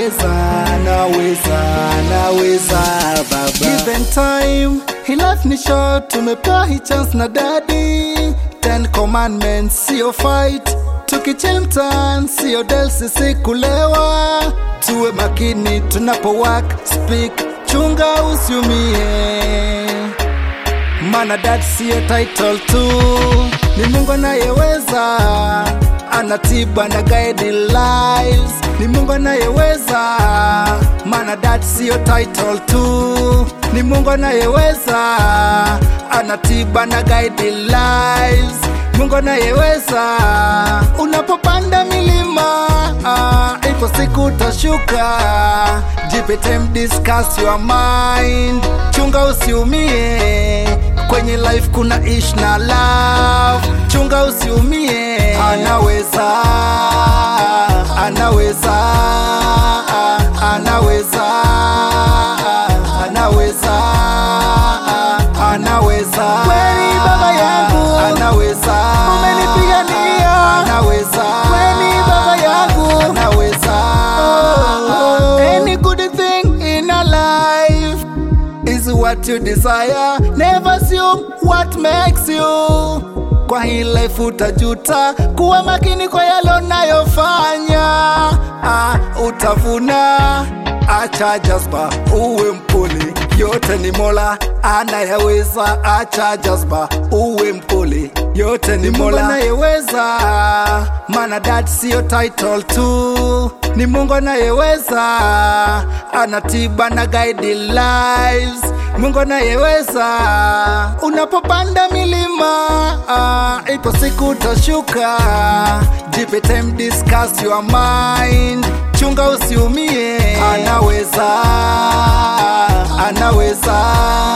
anaweza anaweza anaweza baba given time he life ni short tumepewa hii chance na daddy ten commandments sio fight tukichill mtaan sio del sisi kulewa tuwe makini tunapo work speak chunga usiumie mana dad siyo title tu ni mungu anayeweza anatiba na guide lives ni mungu anayeweza mana dad siyo title tu ni mungu anayeweza anatiba na guide lives mungu anayeweza unapopanda milima ah, ipo siku utashuka jipe time discuss your mind chunga usiumie kwenye life kuna ish na love chunga usiumie anaweza anaweza anaweza anaweza anaweza Kweli baba yangu, anaweza umenipigania. anaweza Kweli baba yangu. anaweza any good thing in a life is what you desire never assume what makes you kwa hii life utajuta kuwa makini kwa yalo nayofanya ah, utavuna acha jazba uwe mpole yote ni mola anayeweza acha jazba uwe mpole yote ni mola anayeweza mana dad siyo title tu ni mungu anayeweza anatiba na guide lives mungu anayeweza unapopanda milima uh, ipo siku utashuka jipe time discuss your mind chunga usiumie anaweza anaweza